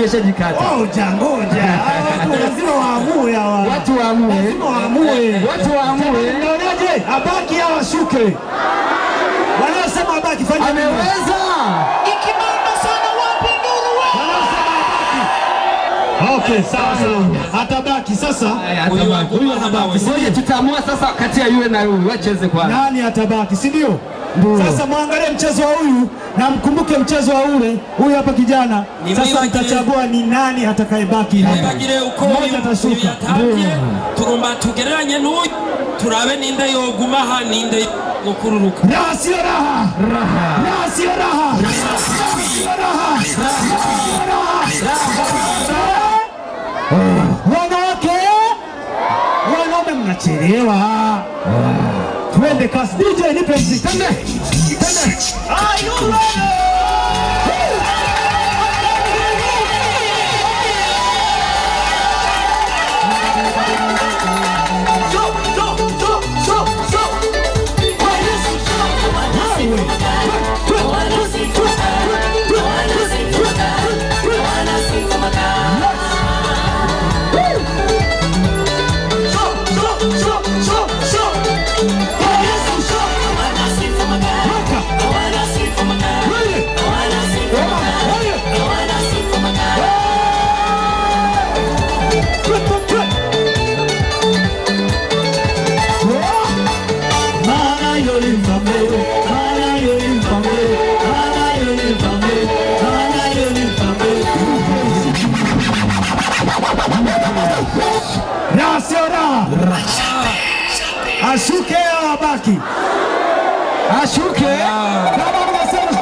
imeshajikata. Ngoja ngoja, Hawa watu lazima waamue hawa. Watu waamue, Lazima waamue. watu waamue. Mnaonaje? Abaki au ashuke? Wanaosema abaki fanya nini? Ameweza. Ikibamba sana wapi nuru wewe? Wanaosema abaki. Okay, sawa sawa. Atabaki sasa. Huyu wa- Huyu anabaki. si Ngoja ndio? tutaamua sasa kati ya yule na yule, wacheze kwanza. Nani atabaki, si ndio? Ndio. Sasa mwangalie mchezo wa huyu na mkumbuke mchezo wa ule. Huyu hapa kijana. Sasa Nimwibagire. mtachagua ni nani atakayebaki. bagire uko Mmoja atashuka. yatangiye turumba tugereranye n'uyu turabe ninde yoguma aha ninde gukururuka Raha sio raha. Raha sio raha. Raha sio raha. Wanawake, wanaume mnachelewa. Twende kasi. DJ nipe mziki. Twende. Twende. Are you ready? Raha sio raha. Ashuke au abaki? Ashuke. Kama mnasema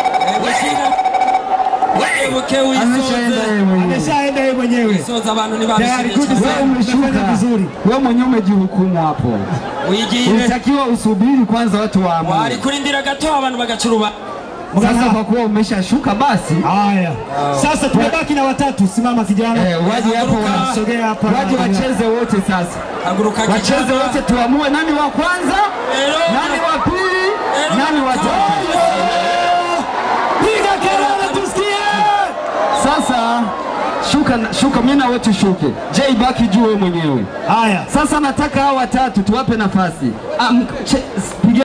webuke Ameshaenda yeye mwenyewe. ameshaenda yeye mwenyewe. wisoza abantu Tayari good ntibabishimye Wewe Umefanya umeshuka vizuri. wewe mwenyewe umejihukumu hapo. wigire Ulitakiwa usubiri kwanza watu wari waamue. kurindira gato abantu bagacuruba Sasa kwa kuwa umeshashuka basi Haya, sasa tumebaki na watatu. Simama kijana, eh, waje hapo Haguruka. sogea hapa. waje wacheze wote sasa, haguruka wacheze kijana. wote tuamue nani wa kwanza, Ero. nani wa pili, Ero. nani wa tatu. Piga kelele tusikie. Sasa shuka, shuka, mimi na wewe tushuke. J baki juu wewe mwenyewe. Haya, Sasa nataka hao watatu tuwape nafasi. Ah, mk- che- piga